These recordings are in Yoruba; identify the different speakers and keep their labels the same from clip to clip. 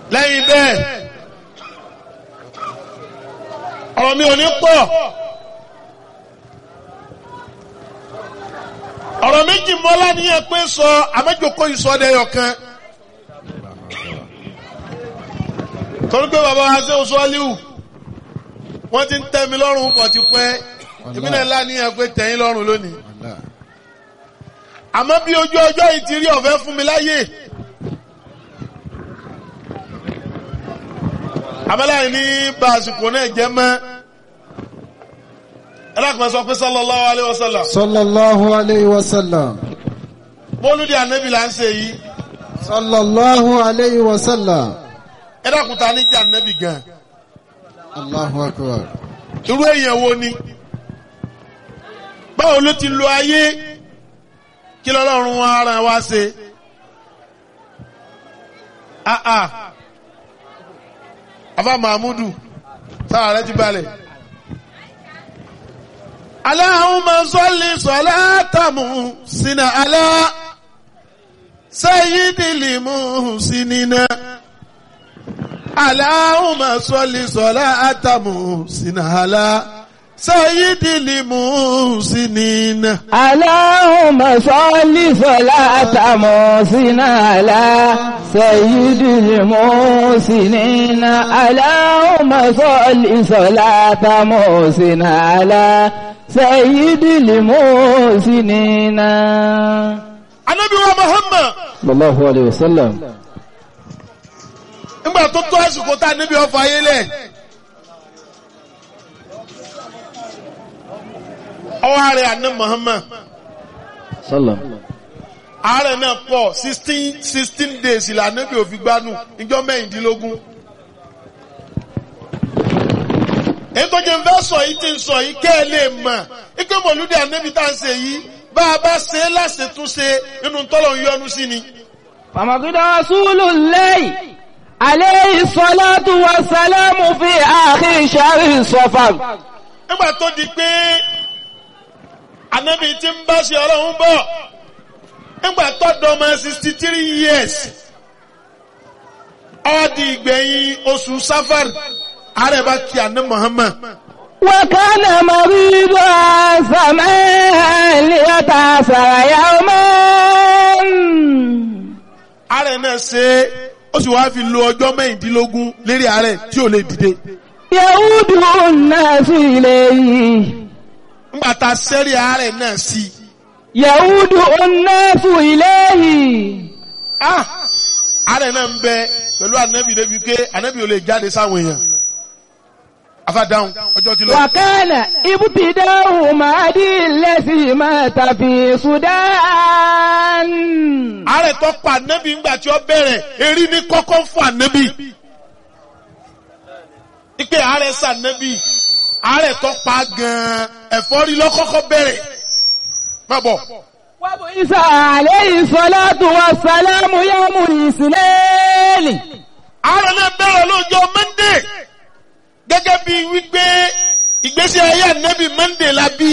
Speaker 1: lẹ́yìn bẹ́ẹ̀ ọ̀rọ̀ mi ò ní pọ̀ ọ̀rọ̀ méjì mọ́lá ní ẹ pé sọ àmẹ́jọkọ ìsọdẹ̀yọ̀ kan torí pé bàbá wa ṣe oṣù aliu wọ́n ti ń tẹ́ mi lọ́rùn pọ̀ ti pẹ́ èmi náà lá ní ẹ pé tẹ̀yìn lọ́rùn lónìí àmọ́ bí ojú ọjọ́ yìí ti rí ọ̀fẹ́ fún mi láyè àmọ́láyìn ní bá àsìkò náà jẹ́ mọ́ ẹlẹ́kùnrin sọ pé sallallahu alaihi wasallam
Speaker 2: sallallahu alayhi wa sallam
Speaker 1: mọ́lúdì ànábì là ń ṣe yìí
Speaker 2: sallallahu alayhi wa sallam
Speaker 1: ẹlẹ́kùnrin ta ní jẹ́ ànábì gan
Speaker 2: allahu akbar
Speaker 1: irú èèyàn wo ni báwo ló ti lo ayé kí lọ́lọ́run wa ara wa ṣe ah ah afa mahmudu sára rẹ ti balẹ̀. Allahumma salli salatan muhsina ala sayyidil muhsinina. Allahumma salli salatan muhsina ala sayyidil muhsinina.
Speaker 3: اللهم صل صلاة محسن على سيد المحسنين اللهم صل صلاة محسن على سيد المحسنين
Speaker 1: Ànábì wa Muhammad
Speaker 3: صلى الله عليه وسلم
Speaker 1: nígbà tó tó àsìkò tá a níbi ọfọ ayé lẹ̀. Ọwọ́ ààrẹ àná Muhammad.
Speaker 3: صلى
Speaker 1: ààrẹ náà pọ̀ sixteen sixteen days ìlànà níbi òfin gbanú ìjọ mẹ́rìndínlógún. èyí tó jẹ́ ń fẹ́ sọ yìí ti ń sọ yìí kẹ́ ẹ lè mọ̀ ike mọ̀lúdì ànábì tá à ń ṣe yìí bá a bá ṣe é láṣetúnṣe nínú tọ́lọ̀ ń yọnu sí ni.
Speaker 3: فمقد رسول الله عليه الصلاة والسلام في آخر شهر صفر
Speaker 1: nígbà tó di pé ànábì ti ń bá ṣe ọlọ́run bọ̀ nígbà tó dọ́mọ sixty three years ó di ìgbẹ̀yìn oṣù safar ààrẹ bá kí àná Muhammad.
Speaker 3: وكان مريضا زمان ليتأثر يوما
Speaker 1: ààrẹ náà ṣe é ó sì wáá fi lo ọjọ́ mẹ́rìndínlógún lérí ààrẹ tí ò lè dìde.
Speaker 3: يعود الناس إليه
Speaker 1: ńgbà tá a sẹ́rí ààrẹ náà sí i.
Speaker 3: يعود الناس إليه
Speaker 1: ah ààrẹ náà ń bẹ pẹ̀lú ànábì débi pé ànábì ò lè jáde sáwọn èèyàn. afádáhùn ọjọ́ ti lọ.
Speaker 3: وكان ابتداء مهدي الذي مات في السودان
Speaker 1: ààrẹ tó pa ànábì ńgbà tí ó bẹ̀rẹ̀ erí ní kọ́kọ́ fún ànábì. ipe ààrẹ sànábì ààrẹ tó pa gan-an ẹ̀fọ́rí lọ́kọ́kọ́ bẹ̀rẹ̀. má bọ̀.
Speaker 3: وبعث عليه الصلاة والسلام يوم الاثنين
Speaker 1: ààrẹ náà bẹ̀rẹ̀ lọ́jọ́ mọ́ndé gẹ́gẹ́ bí wípé ìgbésí ayé ànábì mọ́ndé la bí.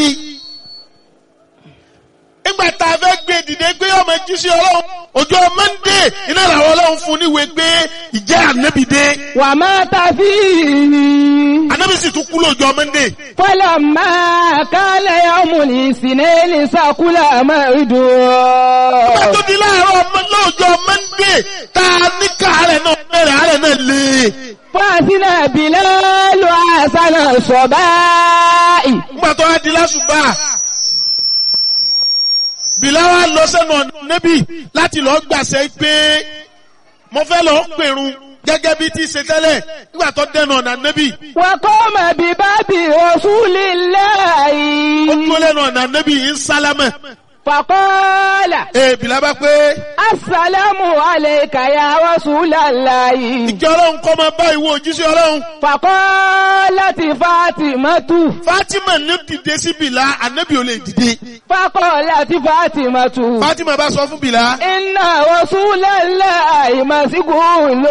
Speaker 1: nígbà tá a fẹ́ gbé dìde pé ọmọ jíṣẹ́ ọlọ́run ọjọ́ mọ́ndé iná làwọn ọlọ́run fún níwèé pé ìjẹ́ ànábì dé.
Speaker 3: ومات فيه
Speaker 1: ànábì sì tún kú lọ́jọ́ mọ́ndé.
Speaker 3: فلما كان يوم الاثنين سكل مرده
Speaker 1: nígbà tó di láàárọ̀ ọmọ lọ́jọ́ mọ́ndé tá a ní ká ààrẹ náà bẹ̀rẹ̀ ààrẹ náà lé.
Speaker 3: فأذن بلال حسن الصباء
Speaker 1: nígbà tó wá di lásùbà bìláwà lọ sẹ́nu ọ̀nà níbí láti lọ gbàṣẹ pé mo fẹ́ lọ pèrun gẹ́gẹ́ bí ti ṣe tẹ́lẹ̀ nígbà tó dẹnu ọ̀nà níbí
Speaker 3: وقام بباب رسول
Speaker 1: ó
Speaker 3: الله
Speaker 1: dúró lẹ́nu ọ̀nà níbí ń sálámẹ̀
Speaker 3: فقال
Speaker 1: ee bìlá bá pé
Speaker 3: السلام عليك يا رسول الله
Speaker 1: ìjọ ọlọ́run kọ́ máa bá ìwọ òjíṣẹ́ ọlọ́run
Speaker 3: فقالت فاطمة
Speaker 1: Fatima ní dìde sí bìlá ànábì ò lè dìde
Speaker 3: فقالت فاطمة
Speaker 1: Fatima bá sọ fún bìlá
Speaker 3: إن رسول الله مسجون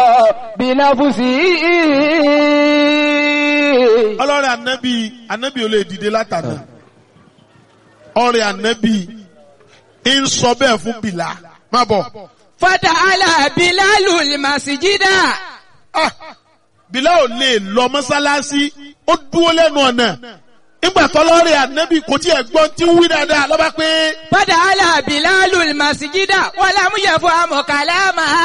Speaker 3: بنفسه
Speaker 1: ọlọ́rẹ̀ ànábì ànábì ò lè dìde látàná ọ̀rẹ́ ànábì ń sọ bẹ́ẹ̀ fún bìlá má bọ̀
Speaker 3: Fada'ala Bilalu al-masjida.
Speaker 1: Ah, Bìlá ò lè lọ mọ́sálásí ó dúró lẹ́nu ọ̀nà nígbà tọ́lọ́rẹ̀ ànábì kò tí ẹ̀ gbọ́n tí ń wí dáadáa lọ́ba pé
Speaker 3: Fada'ala Bilalu al-masjida wa lam yafham kalamaha.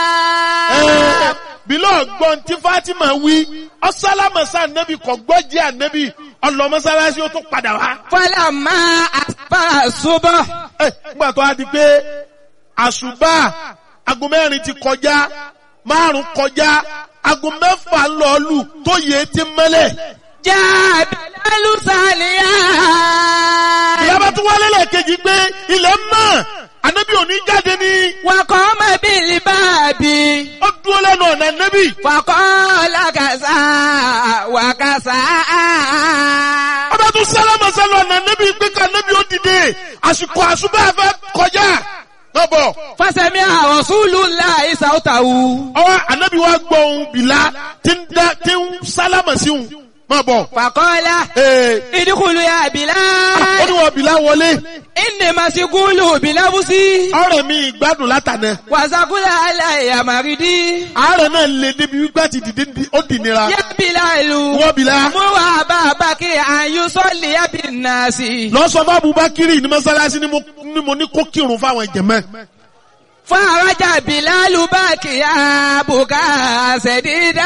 Speaker 1: ẹ̀, Bìlá ọ̀gbọ́n tí Fátímà wí ọ̀sálámọ̀sá ànábì kò gbọ́ jẹ́ ànábì ọlọ mọ́sálásí ó tún padà wá.
Speaker 3: Falamma asbaha subh.
Speaker 1: Ẹ̀, nígbà tó a di pé àṣùbà aago mẹ́rin ti kọjá márùn kọjá aago mẹ́fà lọ́ọ̀lù tó yẹ ti mẹ́lẹ̀.
Speaker 3: Jaa Bilalu saliya.
Speaker 1: ìyábá tún wálé lẹ́ẹ̀kejì pé ilẹ̀ mọ́ ànábì òní jáde ní
Speaker 3: Wa qama bil babi.
Speaker 1: ó dúró lẹ́nu ọ̀nà ànábì.
Speaker 3: Faqala kasa wa kasa.
Speaker 1: ọba tún sálámà sálọ ọ̀nà ànábì pé ká ànábì ó dìde àsìkò àṣùbà fẹ́ kọjá. lọ́bọ̀
Speaker 3: Fasami'a Rasulullahi sautahu.
Speaker 1: ọwọ́ ànábì wa gbọ́ ohun bìlá tí ń dá- tí ń sálámà sí òun. má bọ̀.
Speaker 3: Faqala
Speaker 1: Ee,
Speaker 3: idkhulu ya
Speaker 1: ó
Speaker 3: Bilal.
Speaker 1: ní wọ́n bìlá wọlé.
Speaker 3: Inni masigulu bilabusi.
Speaker 1: ọ̀rẹ́ mi ìgbádùn látànà.
Speaker 3: Wasakula alayya maridi.
Speaker 1: àárẹ̀ náà lè débi wípé àti dìde ní- ó dì nira.
Speaker 3: Ya Bilalu.
Speaker 1: wọ́n bìlá.
Speaker 3: Muwa babaki an yusalli bin nasi.
Speaker 1: lọ sọ fún Abubakiri ní mọ́sálásí ni mo- ni mo ní kó kírun fáwọn jẹ̀mẹ́.
Speaker 3: Faraja Bilalu bakiya buka sedida.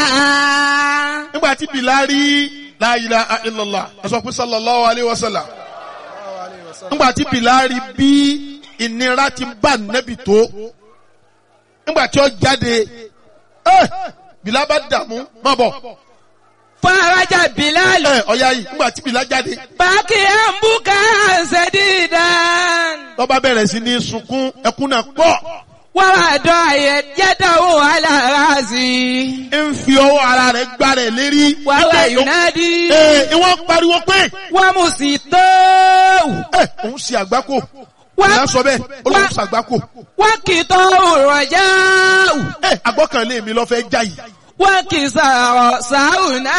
Speaker 1: nígbà tí bìlá rí la ilaha illallah ẹ sọ pé sallallahu alayhi wa sallam. nígbà tí bìlá rí bí ìnira ti bá nẹ́bì tó. nígbà tí ó jáde ẹ bìlá bá dààmú má bọ̀.
Speaker 3: Faraja Bilalu
Speaker 1: ẹ ọ̀ya yìí nígbà tí bìlá jáde.
Speaker 3: bakiya buka sedida.
Speaker 1: lọ́ba bẹ̀rẹ̀ sí ní sunkún ẹkún náà pọ̀.
Speaker 3: Wàràdọ̀ yẹ́dàwó alárasì.
Speaker 1: ń fi ọwọ́ ara rẹ̀ gbá rẹ̀ lérí.
Speaker 3: Wàrà Yunadi.
Speaker 1: Ee, ìwọ́n pariwo pé
Speaker 3: Wà mú sí tóòwù.
Speaker 1: ẹ òun ṣe àgbákò.
Speaker 3: Wá-
Speaker 1: Ìyá sọ bẹ́ẹ̀, ó lóun
Speaker 3: wá-
Speaker 1: ṣe àgbákò.
Speaker 3: Wà kì í tọ́ òrò jáwù.
Speaker 1: Ẹ àgbọ́kànlé mi lọ fẹ́ já yìí.
Speaker 3: Wà kì í sàrọ̀ sáùnà.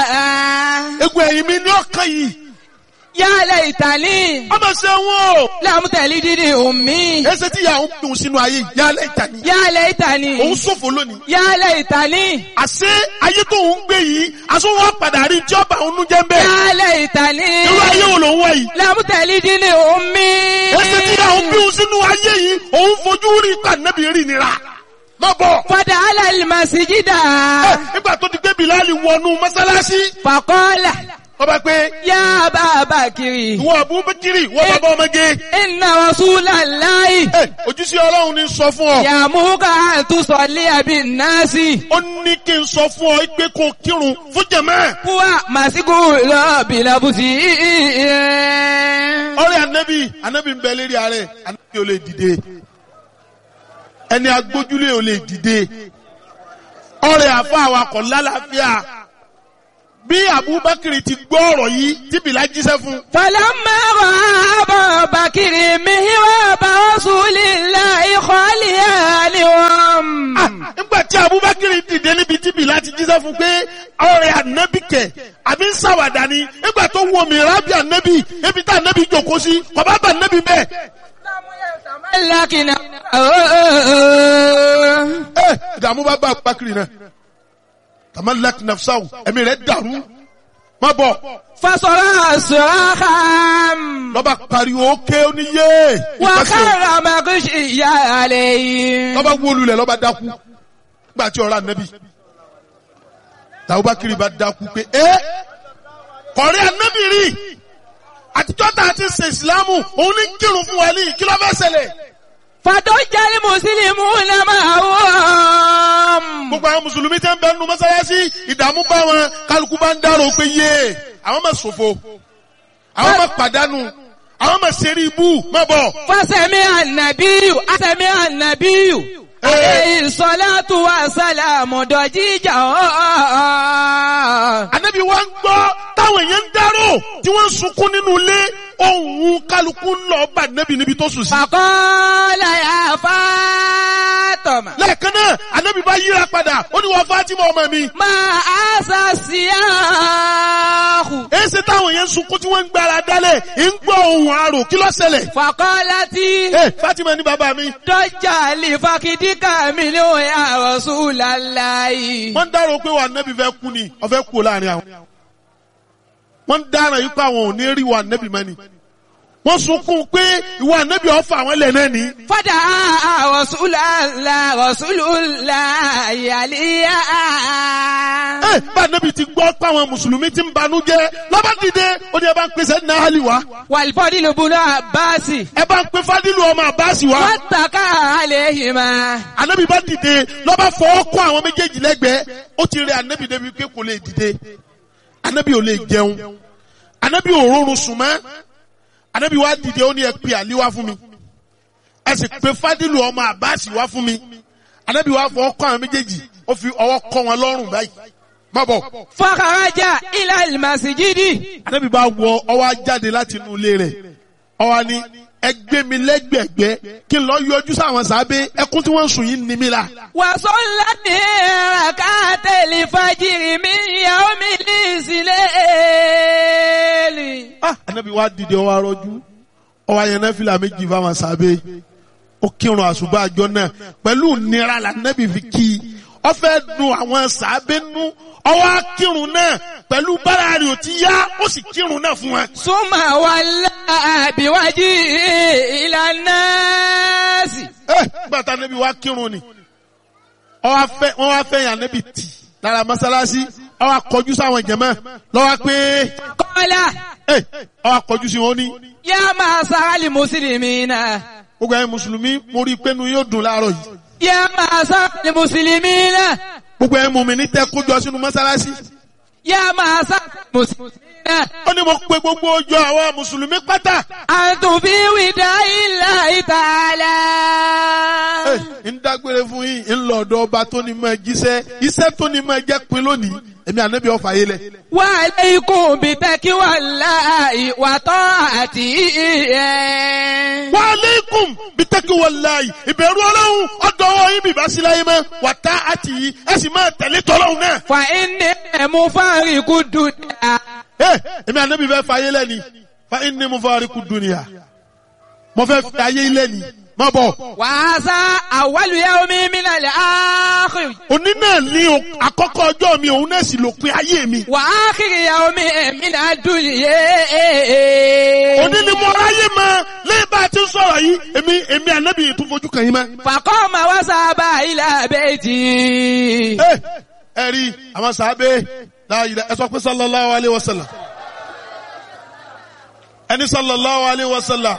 Speaker 1: Egun ẹ̀yìn mi ní ọ̀kan yìí.
Speaker 3: Yálẹ̀ ìtàlí.
Speaker 1: Ọmọ ṣe wọn o.
Speaker 3: Lámùtẹ̀lí dídì òmí.
Speaker 1: Ẹsẹ̀ tí ìyá òun dùn sínú ayé yìí, yálẹ̀ ìtàní.
Speaker 3: Yálẹ̀ ìtàlí.
Speaker 1: Òun ṣòfò lónìí.
Speaker 3: Yálẹ̀ ìtàlí.
Speaker 1: Àṣé ayé tó ń gbé yìí, aṣọ wọn padà rí tí ọba òun jẹ́ ń bẹ́ẹ̀.
Speaker 3: Yálẹ̀ ìtàlí.
Speaker 1: Irú ayé wo lòun wọ̀ yìí?
Speaker 3: Lámùtẹ̀lí dídì òmí.
Speaker 1: Ẹsẹ̀ tí ìyá òun bí òun sínú ayé yìí, òun fojú rí kànẹ́bì rí nira. Má bọ̀.
Speaker 3: Fọdà alẹ́ màsíjídà.
Speaker 1: Ẹ, Nígbà tó ti gbé Bìláàlì wọnú mọ́sálásí,
Speaker 3: Fàkọ́lá.
Speaker 1: ọba pé
Speaker 3: Yá bàbá kiri.
Speaker 1: ìwọ Abubakiri, ìwọ bàbá ọmọge.
Speaker 3: Inna Rasulallahi.
Speaker 1: Ẹ, ojúṣe ọlọ́run ní sọ fún ọ.
Speaker 3: Yàmúkà àtúnṣọ̀lé àbí nàásì.
Speaker 1: ó ní kí n sọ fún ọ pé kó kírun fún jẹ̀mẹ́.
Speaker 3: Wà màsíkù lọ́ọ̀bì lọ́bùsì.
Speaker 1: ọ̀rẹ́ anabi anabi ń bẹ lérí ààrẹ anabi ò lè dìde ẹni agbójúlé ò lè dìde ọ̀rẹ́ àfa awakọ̀ lálàáfíà bí Abubakar ti gbọ́ ọ̀rọ̀ yìí tí Bìlá jíṣẹ́ fún
Speaker 3: Falamma ra'a Bakiri mihiwa ba Rasulillahi khaliyanihum.
Speaker 1: Ah, nígbà tí Abubakar dìde níbi tí Bìlá ti jíṣẹ́ fún pé ọ̀rẹ́ anabi kẹ̀ àbí ń ṣàwàdà ni nígbà tó wọ mìíràn bí anabi ebi tá anabi jòkó sí kọ̀bá bá anabi bẹ́ẹ̀.
Speaker 3: Lákìnà.
Speaker 1: ẹ ìdààmú bá bá Abubakar náà tamalak nafsaw ẹ̀mí rẹ̀ dàrú má bọ̀
Speaker 3: Fasọ̀rọ̀ sọ̀rọ̀ kan.
Speaker 1: lọ́ba pariwo ké oníyé
Speaker 3: Wà
Speaker 1: ìpàṣẹ
Speaker 3: kára màkúṣì ìyá àlẹ́ yìí.
Speaker 1: lọ́ba wólulẹ̀ lọ́ba dákú gbà tí ọ̀rọ̀ ànábì Abubakar bá dákú pé ẹ kọ̀rí ànábì rí àtijọ́ tá a ti ṣe ìsìlámù òun ní kírun fún wa ní kí ló fẹ́ ṣẹlẹ̀
Speaker 3: Fàtó jẹ́lí Mùsùlùmí náà máa wọ́n.
Speaker 1: gbogbo àwọn mùsùlùmí tẹ́ ń bẹ nínú mọ́sálásí ìdààmú bá wọn kálukú bá ń dárò pé yé àwọn máa ṣòfò àwọn máa pàdánù àwọn máa ṣeré ibú má bọ̀.
Speaker 3: Fásẹ̀mí ànàbíyù, àsẹ̀mí ànàbíyù. Àlẹ́ ìsọ̀látù wa sálàmù dọ̀jíjà ọ̀ọ́.
Speaker 1: Ànábì wa ń gbọ́ táwọn èèyàn ń dárò tí wọ́n ń sunkún nínú ilé ohun kálukú ń lọ bá ànábì níbi tó sùn sí.
Speaker 3: Fàkọ́lá yà fàtọ̀. Fátímà.
Speaker 1: lẹ́ẹ̀kan náà anabi bá yíra padà ó ní wọ́n Fatima ọmọ mi.
Speaker 3: Máa àṣà síyáhù.
Speaker 1: èsì táwọn yẹn ń sunkún tí wọ́n ń gbára dálẹ̀ ń gbọ́ ohun àrò kí ló ṣẹlẹ̀.
Speaker 3: Fàkọ́látí.
Speaker 1: ẹ Fatima ní bàbá mi.
Speaker 3: Dọ́jà lè fakidíkà mi ní òyà Rasulullahi.
Speaker 1: wọ́n ń dárò pé wà nẹ́bí fẹ́ kú ni ọ̀fẹ́ kú láàrin àwọn. wọ́n ń dára yìí pé àwọn ò ní rí wà nẹ́bí mọ́ni. wọ́n sunkún pé ìwà nẹ́bí ọ̀fà àwọn ilẹ̀ náà ní.
Speaker 3: Fọ́dà Rasulullah Rasulullah yàlíyà.
Speaker 1: ẹ bá nẹ́bí ti gbọ́ pé àwọn mùsùlùmí ti ń banú jẹ́ lọ́ba dìde ó ní ẹ bá ń pèsè ní ahali wa
Speaker 3: Wàlfọ́dí ló bunú àbáàsì.
Speaker 1: ẹ bá ń pè fadilu ọmọ àbáàsì wa.
Speaker 3: Wọ́n tàkà àléhìmá.
Speaker 1: anabi bá dìde lọ́ba fọwọ́ kọ́ àwọn méjèèjì lẹ́gbẹ̀ẹ́ ó ti rẹ anabi débi pé kò lè dìde anabi ò lè jẹun anabi ò rọrùn sùn mọ́ anabi wá dìde ó ní ẹ pe àlí wá fún mi ẹ sì pe fadilu ọmọ àbáàsì wá fún mi anabi wá fọwọ́ kọ́ àwọn méjèèjì ó fi ọwọ́ kọ́ wọn lọ́rùn báyìí má bọ̀
Speaker 3: Fọ́kàrájà ilà ìmàsìjídì.
Speaker 1: anabi bá wọ ọwọ́ jáde láti inú ilé rẹ̀ ọwọ́ ni ẹ gbé mi lẹ́gbẹ̀gbẹ́ kí n lọ yọjú sáwọn sábẹ́ ẹkún tí wọ́n ń sùn yìí ní mi la.
Speaker 3: Wàsọ́lá ní àkàtẹ̀lì fàjìrì mi ìyàwó mi ní ìsìlẹ̀.
Speaker 1: ah anabi wa dìde ọwọ arọjú ọwọ ayẹyẹ fìlà méjì fáwọn sábẹ́ ó kírun àṣùbà àjọ náà pẹ̀lú nira la anabi fi kí i ó fẹ́ dùn àwọn sábẹ́ nú ọwọ akírun náà pẹ̀lú bára rẹ̀ ò ti yá ó sì kírun náà fún wa.
Speaker 3: Súnmọ̀ wà láàbíwájú ìlànà sí.
Speaker 1: ẹ gbàtà anabi wa kírun ni ọwọ afẹ wọn wá fẹ́ yàn anabi tì lára mọ́sálásí ọwọ akọjú sáwọn jẹmọ lọwọ pé
Speaker 3: Kọ́lá
Speaker 1: ẹ ọwọ akọjú sí wọn ní.
Speaker 3: yá máa sáálì mùsùlùmí náà.
Speaker 1: gbogbo ẹ̀yin mùsùlùmí mo rí i pé nu yóò dùn láàárọ̀ yìí.
Speaker 3: Yá máa sáálì mùsùlùmí náà.
Speaker 1: gbogbo ẹ̀yin mùmínì tẹ́ kójọ sínú mọ́sálásí.
Speaker 3: Yá máa sáálì mùsùlùmí náà.
Speaker 1: ó ní mo pe gbogbo ọjọ́ àwọn mùsùlùmí pátá.
Speaker 3: Àtùbí wìdá ilà ìtàlá.
Speaker 1: ń dágbére fún yín ń lọ ọ̀dọ̀ ọba tó ní máa jíṣẹ́ iṣẹ́ tó ní máa jẹ́ pin lónìí èmi ànábì ọ̀fà yé lẹ̀.
Speaker 3: Wà lẹ́ikùn bí tẹ́kí wà láàyè wà tọ́ àti ìyẹn.
Speaker 1: wa aleikum bitaki walayi ìbẹ̀rù ọlọ́run ọ̀dọ̀ ọwọ́ yín bìbá sí láyé mọ́ wà tá àti yìí ẹ sì máa tẹ̀lé tọ́lọ́run náà.
Speaker 3: Fà inni ẹ̀mú fáríkù dùdà.
Speaker 1: ẹ èmi ànábì fẹ́ fà yé lẹ́ni fa inni mufariqu dunya mo fẹ́ fi ayé lẹ́ni má bọ̀.
Speaker 3: Wàásà àwálù yawmi minal akhir.
Speaker 1: òní náà ní o- àkọ́kọ́ ọjọ́ mi òun náà sì lópin ayé mi.
Speaker 3: Wà ákhir yawmi minad dunya.
Speaker 1: òní ni mo ráyè mọ lẹ́yìn bá a ti ń sọ̀rọ̀ yìí èmi èmi ànábì yìí tún fojú kàn yín mọ́.
Speaker 3: Faqama wa saba ila bayti.
Speaker 1: ẹ ẹ rí àwọn sàábé láàyè ẹ sọ pé sallallahu alayhi wa sallam ẹni sallallahu alayhi wa sallam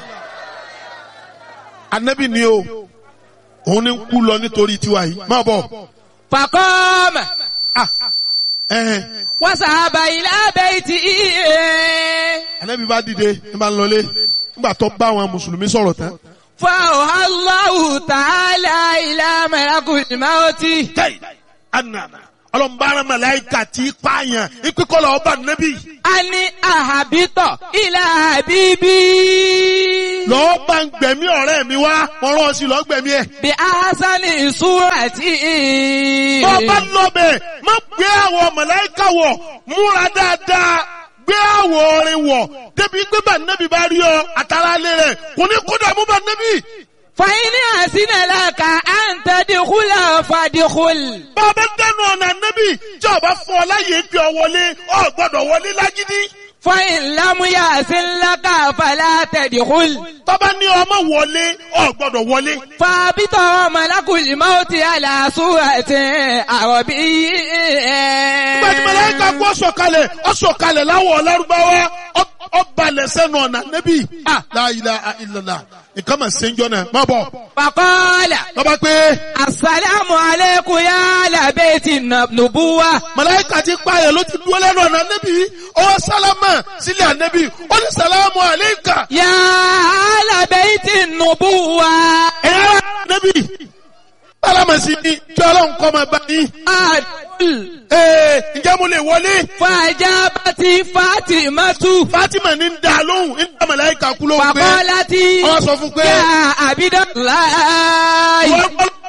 Speaker 1: ànábì ni o òun ni ń kú lọ nítorí tiwa yìí má bọ̀
Speaker 3: Faqama
Speaker 1: ah ẹ
Speaker 3: wa saba ila bayti.
Speaker 1: ànábì bá dìde ní bá ń lọlé nígbà tó bá àwọn mùsùlùmí sọ̀rọ̀ tán.
Speaker 3: فأوحى الله تعالى إلى ملك الموت
Speaker 1: tẹ́yì ànàmà ọlọ́mbàrán màláìkà tí pààyàn ìpínkọ́lọ̀ ọba nẹ́bí
Speaker 3: أن أهبط إلى حبيبي
Speaker 1: lọ́ọ́ bá ń gbẹ̀mí ọ̀rẹ́ mi wá wọ́n rán ọ sí lọ́ọ́ gbẹ̀mí ẹ̀.
Speaker 3: بأحسن صورة
Speaker 1: bọ́ bá lọ́bẹ̀ má gbé àwọ̀ màláìkà wọ̀ múra dáadáa gbé àwọ̀ orin wọ̀ débi pé bá nẹ́bí bá rí ọ àtàrà lé rẹ̀ kò ní kó dààmú bá nẹ́bí.
Speaker 3: فإن أحسن لك أن تدخل فادخل
Speaker 1: bọ́ bá dẹnu ọ̀nà nẹ́bí tí ọba fún ọ láyé bí ọ wọlé ọ gbọ́dọ̀ wọlé lágídí.
Speaker 3: فإن لم يحسن لك فلا تدخل
Speaker 1: tọ́ba ní ọmọ wọlé ọ gbọ́dọ̀ wọlé.
Speaker 3: فابط ملك الموت على صورة عربي
Speaker 1: Nígbà tí mẹlẹ́ka kú ọ̀sọ̀kalẹ̀ ọ̀sọ̀kalẹ̀ láwọ̀ ọ̀lárúbáwá ọ̀balẹ̀ sẹ́nu ọ̀nà nẹ́bí. La ilaha illallah nǹkan mà ṣe ń jọ náà má bọ̀.
Speaker 3: فقال
Speaker 1: Lọ́ba pé
Speaker 3: Assalamu alaikum ya ala baiti nubuwa.
Speaker 1: mẹlẹ́ka ti pààyàn ló ti dúró lẹ́nu ọ̀nà nẹ́bí. Ọwọ́ sálámà sílẹ̀ ànẹ́bí. Ó ní sàlámù àléékà.
Speaker 3: Ya ala baiti nubuwa.
Speaker 1: Ẹ̀yà nẹ́bí. Sálámà sí ni kí ọlọ́run kọ́ máa bá yín.
Speaker 3: Adul.
Speaker 1: Ee ǹjẹ́ mo lè wọlé?
Speaker 3: Fajabati Fatimatu.
Speaker 1: Fátímà ní ń da lóhùn ń da mẹlẹ́ka kú lóhùn pé.
Speaker 3: Faqalati.
Speaker 1: Wọ́n sọ fún pé.
Speaker 3: Ya Abidallahi.
Speaker 1: Wọ́n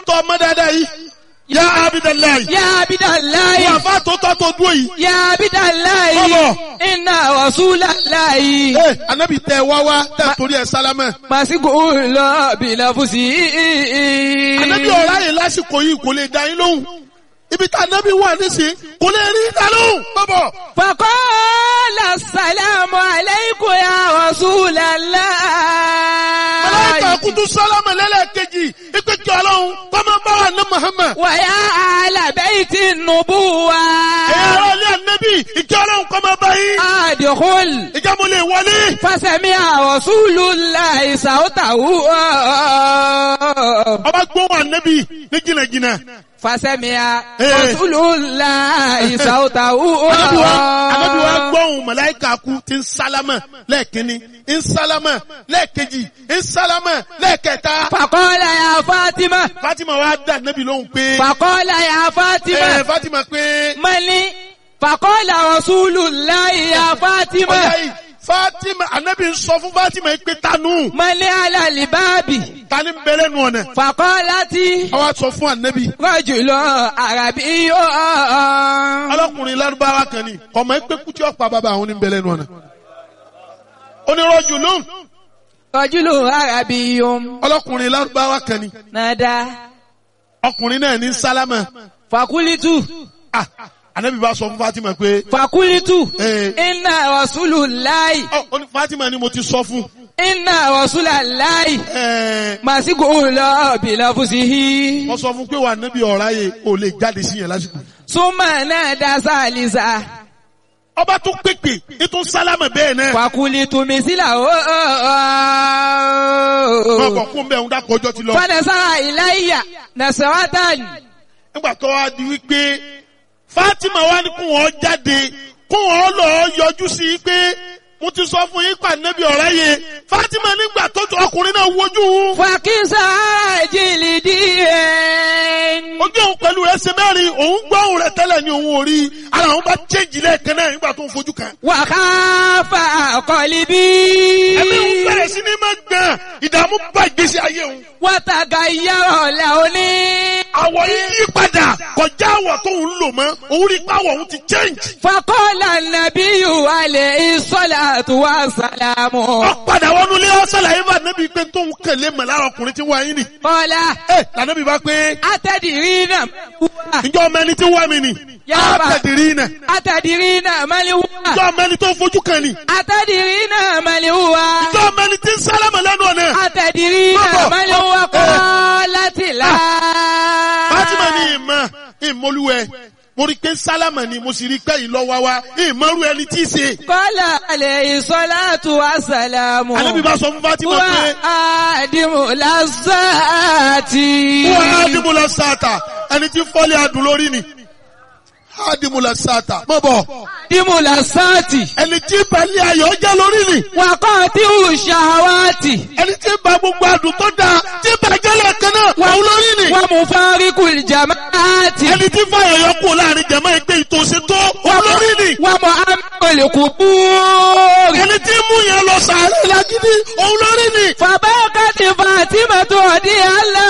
Speaker 1: tọ́ ọmọ dáadáa yìí yá abidalayi
Speaker 3: Ya Abidallahi.
Speaker 1: wọ́n àfa tó tọ́ tó dúró yìí.
Speaker 3: Ya Abidallahi.
Speaker 1: Bọ́bọ̀.
Speaker 3: Inna Rasulallahi.
Speaker 1: ee anabi tẹ wá wá tẹ torí ẹ sálámẹ.
Speaker 3: Màsíkò lọ bìlàfùsì.
Speaker 1: anabi ọ̀rá yìí lásìkò yìí kò lè dá yín lóhùn ibi tá anabi wà nísìnyí kò lè rí dá lóhùn. bọ́bọ̀
Speaker 3: Faqala assalamu alaykum ya Rasulallah.
Speaker 1: màláíkà kutu sálámẹ lẹ́lẹ́kejì ipe kí ọlọ́run kọ́mọ bá wà ní Muhammad.
Speaker 3: Wa ya ahla bayti nubuwa.
Speaker 1: ẹ̀yà ara ilé anabi ìkí ọlọ́run kọ́mọ bá yín.
Speaker 3: Adkhul.
Speaker 1: ìjà mo lè wọlé.
Speaker 3: فسمع رسول الله صوته
Speaker 1: ọba gbóhùn anabi ní jìnnàjìnnà.
Speaker 3: فسمع
Speaker 1: Eh.
Speaker 3: رسول الله صوته
Speaker 1: anabi wa anabi wa gbóhùn màláíkà kú ti ń sálámẹ lẹ́ẹ̀kínní ń sálámẹ lẹ́ẹ̀kejì ń sálámẹ lẹ́ẹ̀kẹta.
Speaker 3: فقال يا فاطمة
Speaker 1: Fatima wa dá anabi lóhùn pé.
Speaker 3: فقال يا
Speaker 1: ẹ
Speaker 3: فاطمة
Speaker 1: Fatima pé.
Speaker 3: من فقال رسول الله يا
Speaker 1: ọ̀yá
Speaker 3: فاطمة
Speaker 1: yìí Fatima anabi ń sọ fún Fatima yìí pé tanu
Speaker 3: من على الباب
Speaker 1: tani ń bẹ̀rẹ̀ nù ọ̀nà.
Speaker 3: فقالت
Speaker 1: àwa sọ fún anabi.
Speaker 3: رجل عربي
Speaker 1: ọlọ́kùnrin lárúbáwá kan ni ọmọ ẹgbẹ́ kú tí ó pa bàbá àwọn oníbẹ̀rẹ̀ nù ọ̀nà. onírọ̀jù lóhùn
Speaker 3: رجل عربي
Speaker 1: ọlọ́kùnrin lárúbáwá kan ni
Speaker 3: نادى
Speaker 1: ọkùnrin náà ní sálámà.
Speaker 3: فقلت
Speaker 1: Ah, anabi bá sọ fún Fatima pé.
Speaker 3: Fakulitu.
Speaker 1: Eh.
Speaker 3: Inna Rasulullahi.
Speaker 1: ọ ó ní Fatima ni mo ti sọ fún.
Speaker 3: Inna Rasulullahi.
Speaker 1: ẹ
Speaker 3: Màsíkò lọ bìlàfùsìhì.
Speaker 1: wọ́n sọ fún pé wà anabi ọ̀rá yẹ ò lè jáde sí yẹn lásìkò.
Speaker 3: Súnmọ̀ náà dá sálísà.
Speaker 1: ọba tún pèpè ètò sálámà bẹ́ẹ̀ náà.
Speaker 3: Fakulitu mísílà ó.
Speaker 1: wọn kọ kún bẹ́ẹ̀ ń dákọ̀ ọjọ́ ti lọ.
Speaker 3: Fadasara ìláyà Nasaratan.
Speaker 1: nígbà tó wá di wípé Fatima wá ní kún wọn jáde kún wọn lọ yọjú sí i pé mo ti sọ fún yín pa nẹ́bí ọ̀rẹ́ yẹ Fatima nígbà tó ju ọkùnrin náà wojú òun.
Speaker 3: Fàkísà jìlì díẹ̀.
Speaker 1: ojú òun pẹ̀lú rẹ̀ ṣe mẹ́rin òun gbọ́ òun rẹ̀ tẹ́lẹ̀ ní òun ò rí ara òun bá chéjì lẹ́ẹ̀kan náà nígbà tó ń fojú kan.
Speaker 3: Wàkàfà kọ̀lìbí.
Speaker 1: ẹ̀mí òun bẹ̀rẹ̀ sí ní máa gbọ̀n ìdààmú bá ìgbésí ayé òun.
Speaker 3: Wàtàgà yàrá làóní.
Speaker 1: àwọ̀ yìí yí padà kọjá àwọ̀ tó ń lò mọ́ òun rí pàwọ̀ òun ti change.
Speaker 3: Fakọ́lá nàbíyù alẹ́ ìsọ́lá tó wá sàlámù.
Speaker 1: ọ̀padà wọnú ilé ọ̀sán làyè bá nẹ́bí pé tóun kẹ̀lé mọ̀ lára ọkùnrin tí wọ́n ayé nì.
Speaker 3: Kọ́lá
Speaker 1: ẹ lànàbí bá pé
Speaker 3: atẹ́dìrí náà wúwà.
Speaker 1: ǹjọ́ ọmọ ẹni tí wọ́n mi nì.
Speaker 3: Yàrá.
Speaker 1: àtẹ̀dìrí nà.
Speaker 3: Atẹ́dìrí náà mẹ́lì wúwà.
Speaker 1: ǹjọ́ ọmọ ẹni tó fojú kan nì.
Speaker 3: Atẹ́dìrí náà mẹ́lì wúwà.
Speaker 1: ǹjọ́ ọmọ ẹni tí ń sálámà lẹ́nu ọ̀nà.
Speaker 3: Atẹ́dìrí náà
Speaker 1: Bọ́bọ̀.
Speaker 3: mẹ́lì wúwà kọ́ láti là.
Speaker 1: Fátímà ní ìmọ̀ ìmọ̀lúwẹ̀ mo rí i pé sálámà ni mo sì rí i pé ìlọ́wà wa ìmọ̀rú ẹni tí í ṣe.
Speaker 3: Kọ́lá alẹ́ ìsọ́lá tó wá sàlámù.
Speaker 1: Ànábì bá sọ fún Fátímà
Speaker 3: Wà
Speaker 1: pé
Speaker 3: á dìmú lásàtì.
Speaker 1: wọ́n á dìbò lọ sáàtà ẹni tí fọ́lé adùn lórí ni. Á dìbò lọ sáàtà mọ̀ bọ̀
Speaker 3: Dìmú lásàtì.
Speaker 1: ẹni tí balẹ̀ ayọ̀ jẹ́ lórí ni.
Speaker 3: Wàkọ́ tí ò ṣàwátì.
Speaker 1: ẹni tí ba gbogbo adùn tó dáa tí bàjẹ́ lẹ́ẹ̀kan náà wọ́n lórí ni.
Speaker 3: Wọ́n mú fáríkù ìjàmáàtì.
Speaker 1: ẹni tí fàyọ̀ yọ kú láàrin jẹ̀mọ́ ẹgbẹ́ ìtòsí tó wọ́n lórí ni.
Speaker 3: Wọ́n mú amẹ́lẹ̀kù búrì.
Speaker 1: ẹni tí mú yẹn lọ sàárẹ̀ lágídí òun lórí ni.
Speaker 3: Fàbákàtì Fàtímà tó ọdí àlá